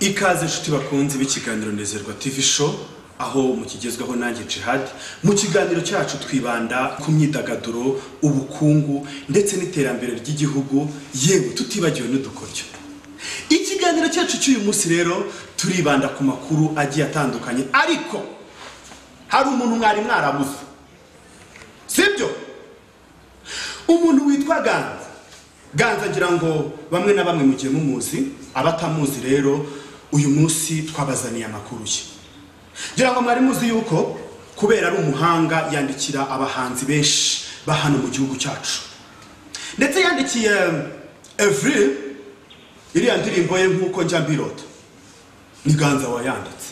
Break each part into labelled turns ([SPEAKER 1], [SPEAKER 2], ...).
[SPEAKER 1] ikaze inshuti bakunze b'ikiganiro nezerwa tv show aho mukigezwaho nanjye jihad mu kiganiro cyacu twibanda ku myidagaduro ubukungu ndetse n'iterambere ry'igihugu yewe tutibagiwe n'udukoryo ikiganiro cyacu cy'uyu munsi rero turibanda ku makuru agiye atandukanye ariko hari umuntu mwari mwarabuze sibyo umuntu witwa ganza ganza ngira ngo bamwe na bamwe mugiye mumuzi abatamuzi rero uyu munsi twabazaniye amakuru ye ngira ngo mwari muzi yuko kubera ari umuhanga yandikira abahanzi benshi ba hano mu gihugu cyacu ndetse yandikiye evuri iriya ndirimbo ye nk'uko njya mbirota ni ganza wayanditse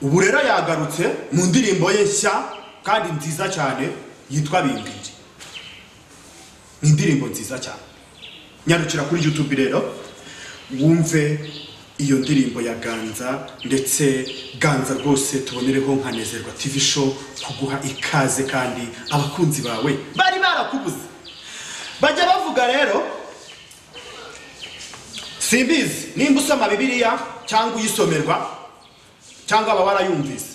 [SPEAKER 1] ubu rero yagarutse mu ndirimbo ye nshya kandi nziza cyane yitwa bimbiri ni indirimbo nziza cyane nyarukira kuri youtube rero wumve iyo ndirimbo ya ganza ndetse ganza rwose tubonereho nkanezerwa tv show kuguha ikaze kandi abakunzi bawe bari barakubuze bajya bavuga rero simbizi nimba usoma bibiliya cyangwa uyisomerwa cyangwa baba warayumvise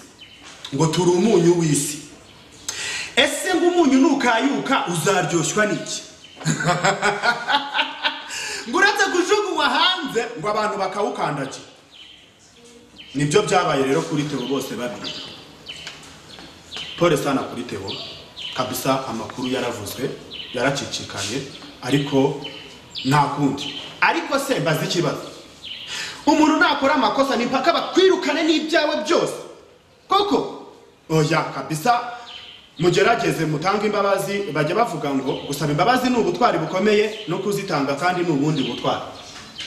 [SPEAKER 1] ngo turi umunyu w'isi ese ngo umunyu nukayuka uzaryoshywa n'iki ngo uretse kujugunywa hanze ngo abantu bakawukandagira nibyo byabaye rero kuri tebo bose babiri pole sana kuri tebo kabisa amakuru yaravuzwe yaracicikanye ariko nta kundi ariko se mbaze ikibazo umuntu nakora amakosa ni mpaka bakwirukane n'ibyawe byose koko oya kabisa mugerageze mutange imbabazi bajya bavuga ngo gusaba imbabazi ni ubutwari bukomeye no kuzitanga kandi ni ubundi butwari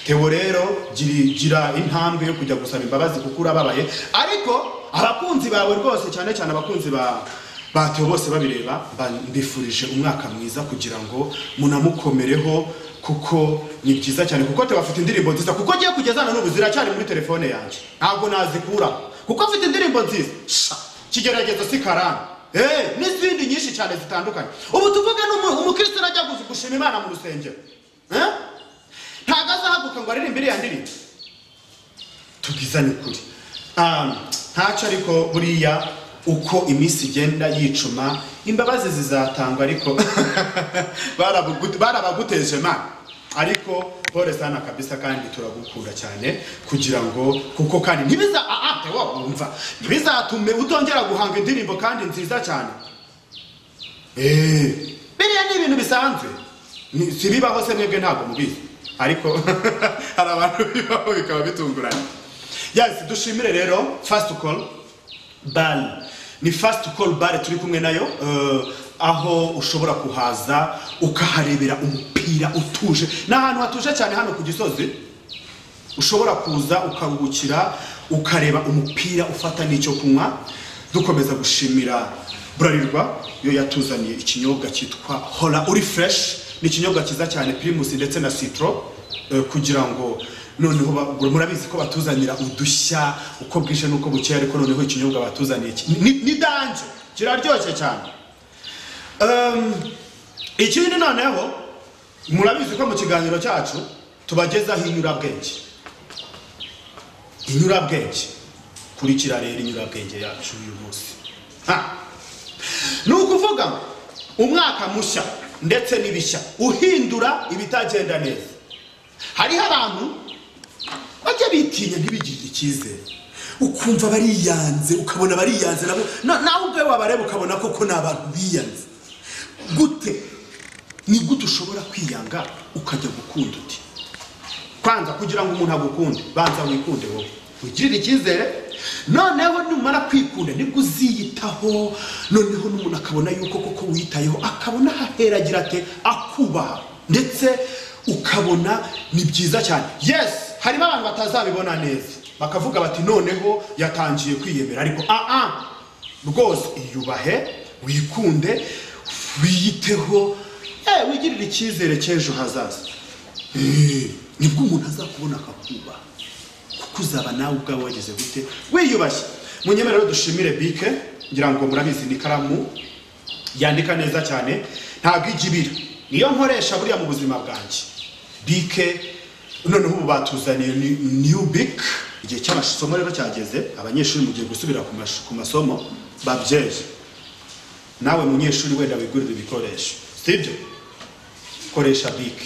[SPEAKER 1] tewo rero gira gira intambwe yo kujya gusaba imbabazi kuko urababaye ariko abakunzi bawe rwose cyane cyane abakunzi ba ba Theo bose babireba ba- mbifurije umwaka mwiza kugira ngo munamukomereho kuko ni byiza cyane kuko Theo afite indirimbo nziza kuko agiye kugezana n'ubu ziracyari muri telefone yanjye ntabwo nazikuraho kuko afite indirimbo nziza Sha! kigeragezo si karani Eh, n'izindi nyinshi cyane zitandukanye ubu tuvuge n'umu- umukristo najya gusa gushima imana mu rusengero Eh? ntabwo azahaguka ngo aririmbe iriya ndirimbo tugiza ni ukuri Ah, ntacyo ariko buriya uko iminsi igenda yicuma imbabazi zizatangwa ariko barabugu- barabaguteje mana ariko pole sana kabisa kandi turagukura cyane kugira ngo kuko kandi ntibiza aate wumva ntibizatume utongera guhanga indirimbo kandi nziza cyane Eh, biriya ni ibintu bisanzwe Ni- sibibaho se mwebwe ntabwo mubizi ariko hari abantu bibaho bikaba bitunguranye yasi dushimire rero fasiti call bari ni fasiti call bare turi kumwe nayo eh, aho ushobora kuhaza ukaharebera umupira utuje ni ahantu hatuje cyane hano ku gisozi ushobora kuza ukaruhukira ukareba umupira ufata n'icyo kunywa dukomeza gushimira burarirwa yo yatuzaniye ikinyobwa cyitwa hora uri fureshi ni ikinyobwa cyiza cyane pirimusi ndetse na sitoro eh, kugira ngo noneho ba- murabizi ko batuzanira udushya uko bwije n'uko bukeye ariko noneho ikinyobwa batuzaniye ki- ni ni danje kiraryoshye cyane Um, ikindi noneho murabizi ko mu kiganiro cyacu tubagezaho inyurabwenge inyurabwenge kurikira rero inyurabwenge yacu uyu munsi Ha! ni ukuvuga ngo umwaka mushya ndetse n'ibishya uhindura ibitagenda neza hariho abantu bajya bitinya ntibigirire icyizere ukumva bariyanze ukabona bariyanze nabo na- nawe ubwawe wabareba ukabona koko ni abantu biyanze gute ni gute ushobora kwiyanga ukajya gukunda uti kwanza kugira ngo umuntu agukunde banza wikunde wowe wigirire icyizere noneho numara kwikunda nibwo uziyitaho noneho n'umuntu akabona yuko koko witayeho akabona haheragira ate akubaha ndetse ukabona ni byiza cyane yes harimo abantu batazabibona neza bakavuga bati noneho yatangiye kwiyemera ariko ah ah rwose iyubahe wikunde wiyiteho eh, wigirire icyizere cy'ejo hazaza Eh, nibwo umuntu azakubona akakubaha kuko uzaba nawe ubwawe wageze gute wiyubashye munyemere rero dushimire bike ngira ngo murabizi ni ikaramu yandika neza cyane ntabwo ijya ibira niyo nkoresha buriya mu buzima bwanjye bike noneho ubu batuzaniye ni- new bic igihe cy'amasomo rero cyageze abanyeshuri mugiye gusubira ku mash- ku masomo babyeje nawe munyeshuri wenda wigurira ibikoresho sibyo koresha bic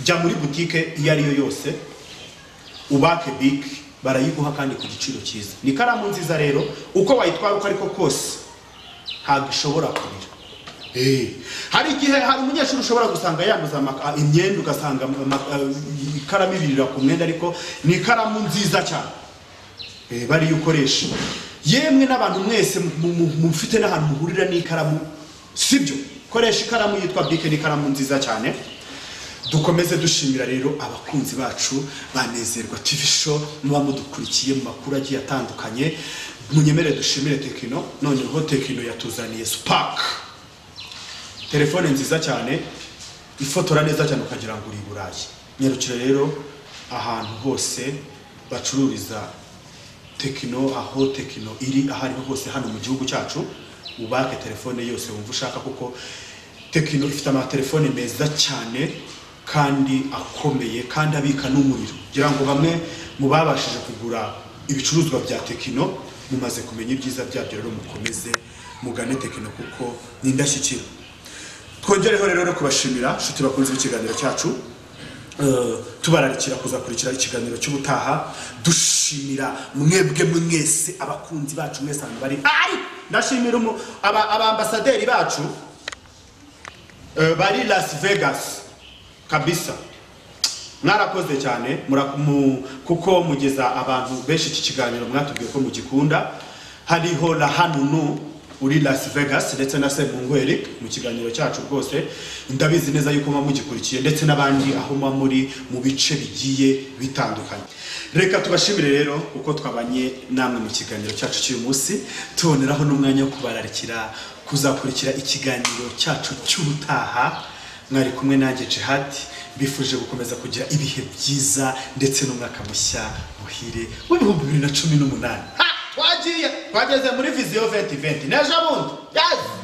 [SPEAKER 1] jya muri butike iyo ari yo yose ubake bic barayiguha kandi ku giciro cyiza ni ikaramu nziza rero uko wayitwara uko ariko kose ntabwo ishobora kurira Eh, hari igihe hari umunyeshuri ushobora gusanga yanduza ama- a- imyenda ugasanga ama- a- ikaramu ibirira ku mwenda ariko ni ikaramu nziza cyane Eh, bariyo ukoresha yemwe n'abantu mwese mu- mu- mu- mufite n'ahantu muhurira n'ikaramu sibyo koresha ikaramu yitwa bike n'ikaramu nziza cyane dukomeze dushimira rero abakunzi bacu banezerwa tv show muba mudukurikiye mu makuru agiye atandukanye munyemerere dushimire tekino noneho tekino yatuzaniye spark telefone nziza cyane ifotora neza cyane ukagira ngo uri i burayi nyarukira rero ahantu hose bacururiza tekino aho tekino iri aho ariho hose hano mu gihugu cyacu ubake telefone yose wumva ushaka kuko tekino ifite amatelefone meza cyane kandi akomeye kandi abika n'umuriro kugira ngo bamwe mu babashije kugura ibicuruzwa bya tekino mumaze kumenya ibyiza byabyo rero mukomeze mugane tekino kuko ni indashyikirwa twongereho rero no kubashimira inshuti bakunze ikiganiro cyacu Eh, tubararikira kuzakurikira ikiganiro cy'ubutaha dushimira mwebwe mwese abakunzi bacu mwese ahantu bari ari ndashimira umu- aba- abambasaderi bacu eh, bari las vegas kabisa mwarakoze cyane mura- mu- kuko mugeza abantu benshi iki kiganiro mwatubwiye ko mugikunda hariho na hanunu uri las vegas ndetse na semungu eric mu kiganiro cyacu rwose ndabizi neza yuko muba mugikurikiye ndetse n'abandi aho muba muri mu bice bigiye bitandukanye reka tubashimire rero uko twabanye namwe mu kiganiro cyacu cy'uyu munsi tuboneraho n'umwanya wo kubararikira kuzakurikira ikiganiro cyacu cy'ubutaha mwari kumwe nanjye jihad mbifuje gukomeza kugira ibihe byiza ndetse n'umwaka mushya muhire w'ibihumbi bibiri na cumi n'umunani Ha! twagiye twageze muri viziyo 2020 n'ejo bundi yes